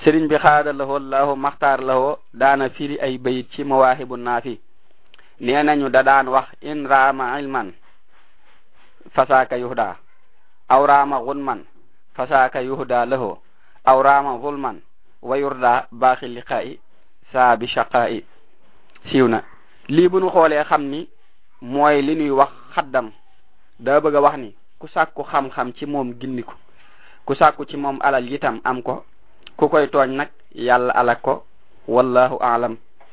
sëriñ bi xaada lahoo lahu maxtaar lahoo daana firi ay bayit ci mawaahibu naafi nee nañu da daan wax in raama ilman fasaaka yuhda aw raama gunman fasaaka yuhda lahoo aw raama zulman wa yurda baaxi liqaa'i saa bi shaqaa'i siiw na lii bu nu xoolee xam ni mooy li ñuy wax xaddam daa bëgg a wax ni ku sàkku xam-xam ci moom gindiku ku sàkku ci moom alal yitam am ko ku koy tooñ nag yàlla alak ko wallahu aalam